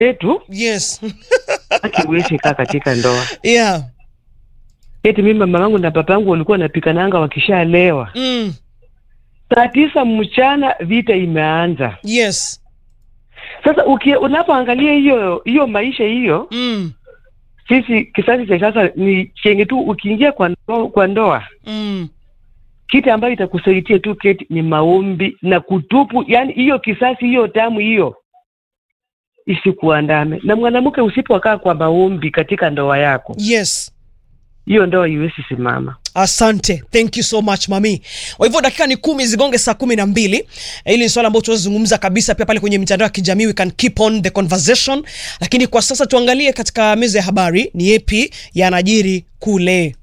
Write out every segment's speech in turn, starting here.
yetu yes akiwezi kaa katika ndoa. yeah Eti mimi mama wangu na baba yangu walikuwa wanapikananga wakishalewa. mm. Saa tisa mchana vita imeanza. yes Sasa uki- unapoangalia hiyo hiyo maisha hiyo, mm. sisi kisasi cha sasa ni chenye tu, ukiingia kwa ndoa, kwa ndoa Mm. kitu ambayo itakusaidia tu keti ni maombi na kutupu, yani hiyo kisasi hiyo damu hiyo isikuandame. Na mwanamke usipokaa kwa maombi katika ndoa yako, yes hiyo ndoa iwezi simama. asante thank you so much mami kwa hivyo dakika ni kumi zigonge saa kumi na mbili hili ni swala ambalo tunazungumza kabisa pia pale kwenye mitandao ya kijamii we can keep on the conversation lakini kwa sasa tuangalie katika meza ya habari ni yepi yanajiri kule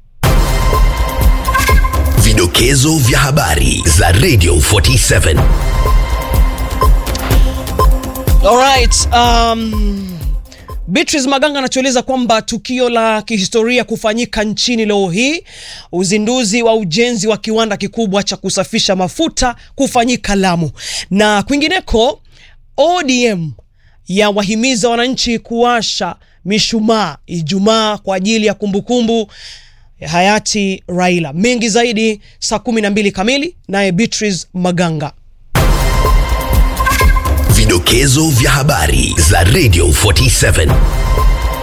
Vidokezo vya habari za Radio 47. Alright, um, Beatrice Maganga anatueleza kwamba tukio la kihistoria kufanyika nchini leo hii, uzinduzi wa ujenzi wa kiwanda kikubwa cha kusafisha mafuta kufanyika Lamu. Na kwingineko, ODM ya wahimiza wananchi kuwasha mishumaa Ijumaa kwa ajili ya kumbukumbu ya hayati Raila. Mengi zaidi saa 12 kamili, naye Beatrice Maganga. Vidokezo vya habari za Radio 47.